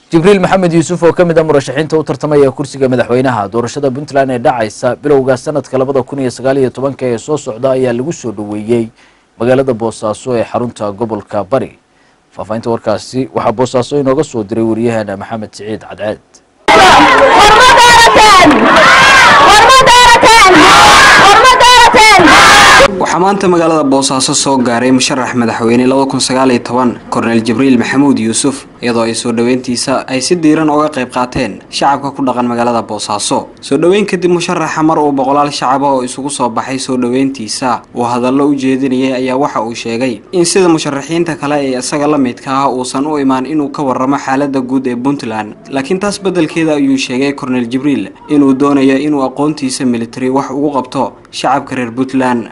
jibriil maxamed yuusuf oo ka mid a murashaxiinta u tartamaya kursiga madaxweynaha doorashada puntland ee dhacaysa bilowga sanadka labada kun iyo sagaal iyo tobanka ee soo socda ayaa lagu soo dhoweeyey magaalada boosaaso ee xarunta gobolka bari faahfaahinta warkaasi waxaa boosaaso inooga soo diray waryaheena maxamed siciid cadceed waxaa maanta magaalada boosaaso soo gaaray musharax madaxweyne korneyl jibriil maxamuud yuusuf iyadoo ay soo dhoweyntiisa ay si diiran uga qayb qaateen shacabka ku dhaqan magaalada boosaaso soo dhoweyn kadib musharaxa mar uu boqolaal shacaba oo isugu soo baxay soo dhoweyntiisa uu hadallo u jeedinayay ayaa waxa uu sheegay in sida musharaxiinta kale ee isaga la midka ah uusan u imaan inuu ka waramo xaalada guud ee puntland laakiin taas beddelkeeda ayuu sheegay korneyl jibriil inuu doonayo inuu aqoontiisa militari wax ugu qabto shacabka reer puntland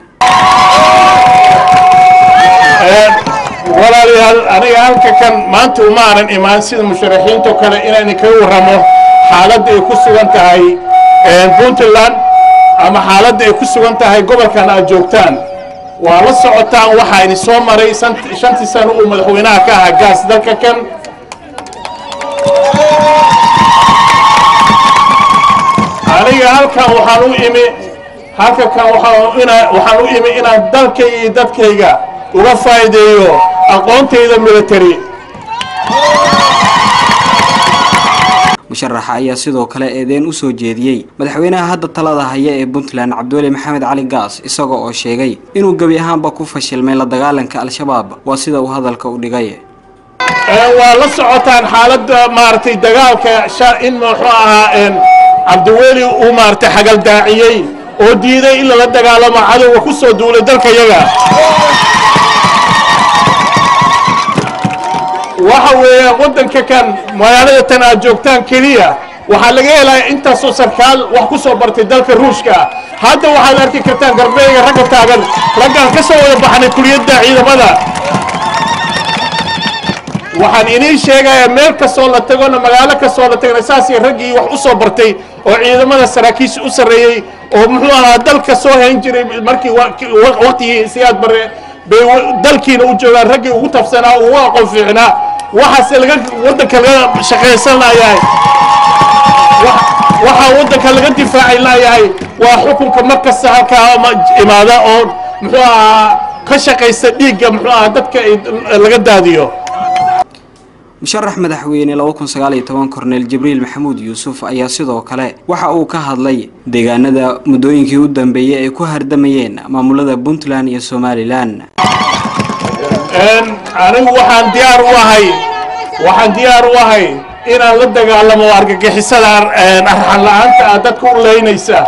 walaalayaal aniga halka kan maanta uma aanan imaan sida musharaxiinto kale inaan kaga warramo xaaladda ay ku sugan tahay puntland ama xaaladda ay ku sugan tahay gobolkan aad joogtaan waa la socotaan waxaa ini soo maray shantii sano uu madaxweynaha ka ahaa gaas dalka kan aniga halkan waxaan u imi halka kan waxaan u imi inaan dalkayga iyo dadkayga uga faa'iideeyo aqoontayda military musharaxa ayaa sidoo kale eedeyn u soo jeediyey madaxweynaha hadda talada haya ee puntland cabdiweli maxamed cali gaas isaga oo sheegay inuu gebi ahaanba ku fashilmay la dagaalanka al-shabaab waa sida uu hadalka u dhigay waa la socotaan xaaladda maaragtay dagaalka in muxuu ahaa cabdiweli uu maaragtay xagaldaaciyey oo diiday in lala dagaalamo cadowga ku soo duulay dalka yaga waxa weeye waddanka kan magaalada tan aad joogtaan keliya waxaa laga helaya intaasoo sarkaal wax ku soo bartay dalka ruushka hadda waxaad arki kartaan garbeega ragga taagan raggaan ka soo wada baxnay kuliyadda ciidamada waxaan inii sheegayaa meel kastoo la tagona magaalo kastoo la tagana saasii raggii wax u soo bartay oo ciidamada saraakiisha u sarreeyey oo muxuu ahaa dalka soo hayn jiray markii waqtigii siyaad bare bay dalkiina u joogaan raggii ugu tabsanaa ugu aqoon fiicnaa waxaase laga waddanka laga shaqaysan layahay waxaa waddanka laga difaacay layahay waa xukunka mar kasta halkaa imaada oo muxuu ahaa ka shaqaysta dhiigga muxuu ahaa dadka laga daadiyo musharax madaxweyne korneyl jibriil maxamuud yuusuf ayaa sidoo kale waxa uu ka hadlay deegaanada muddooyinkii u dambeeyey ay ku hardamayeen maamulada puntland iyo somalilan anigu waxaan diyaar u ahay waxaan diyaar u ahay inaan la dagaalamo argagixisada arxan la-aanta ah dadka u leynaysa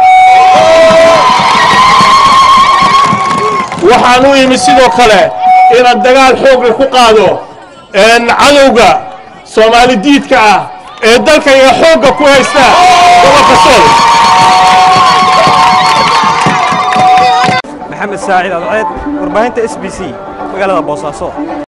waxaan u imi sidoo kale inaan dagaal xoogle ku qaado cadowga soomaali diidka ah ee dalkayga xoogga ku haysta gobolka sool maxamed saacid adceed warbaahinta s b c magaalada boosaaso